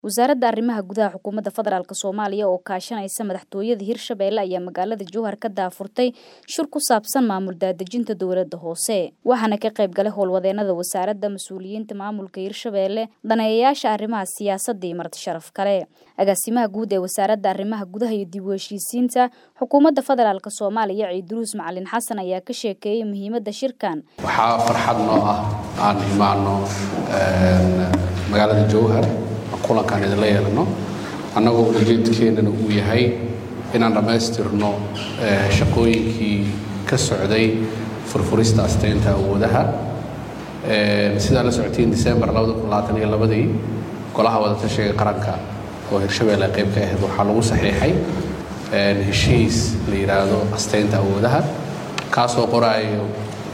wasaaradda arrimaha gudaha xukuumadda federaalk soomaaliya oo kaashanaysa madaxtooyada hirshabeelle ayaa magaalada jowhar ka daafurtay shir ku saabsan maamul daadejinta dowladda hoose waxaana ka qayb galay howlwadeenada wasaaradda mas-uuliyiinta maamulka hirshabeelle daneeyayaasha arrimaha siyaasadda iyo marti sharaf kale agaasimaha guud ee wasaaradda arrimaha gudaha iyo dib u heshiisiinta xukuumadda federaalk soomaaliya ciiduruus macalin xasan ayaa ka sheekeeyey muhiimadda shirkan waxaa farxad noo ah aan imaano magaalada jowhar kulankaan idinla yeelano annagoo ujeedkeennana uu yahay inaan dhammaystirno shaqooyinkii ka socday furfurista asteynta awoodaha sidaa la socotiin december ii golaha wadatashiga qaranka oo hirshabeelle qayb ka ahayd waxaa lagu saxiixay heshiis la yidhaahdo asteynta awoodaha kaasoo qoraayo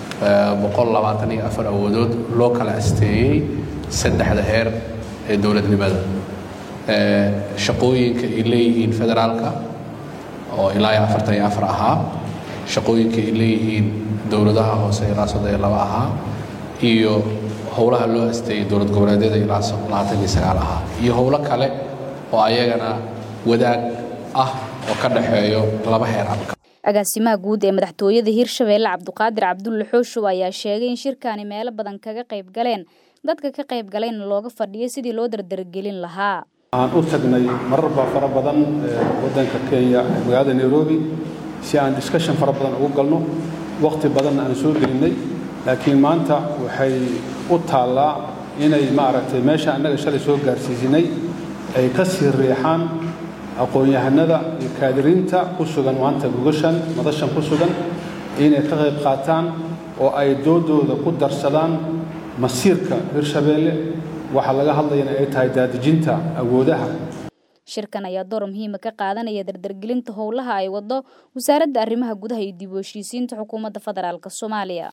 awoodood loo kala asteeyey saddexda heer ee dowladnimada shaqooyinka ay leeyihiin federaalka oo ilaa iyo afartan iyo afar ahaa shaqooyinka ay leeyihiin dowladaha hoose ilaa soddon iyo laba ahaa iyo howlaha loo asteeyey dowlad goboleedyada ilaa labaatan iyo sagaal ahaa iyo howlo kale oo ayagana wadaag ah oo ka dhexeeyo laba heer abka agaasimaha guud ee madaxtooyada hirshabeelle cabduqaadir cabdulle xooshow ayaa sheegay in shirkaani meelo badan kaga qayb galeen dadka ka qayb galayna looga fadhiyo sidii loo dardargelin lahaa waxaan u tagnay mararba fara badan waddanka kenya magaalada nairobi si aan discussion fara badan ugu galno wakhti badanna aan soo gelinnay laakiin maanta waxay u taallaa inay maaragtay meesha annaga shalay soo gaarsiisinay ay ka sii riixaan aqoon-yahanada iyo kaadiriinta ku sugan maanta gogashan madashan ku sugan inay ka qayb qaataan oo ay doodooda ku darsadaan masiirka hirshabeelle waxaa laga hadlayana ay tahay daadejinta awoodaha shirkan ayaa door muhiima ka qaadanaya dardargelinta howlaha ay wado wasaaradda arrimaha gudaha iyo dib u heshiisiinta xukuumadda federaalk soomaaliya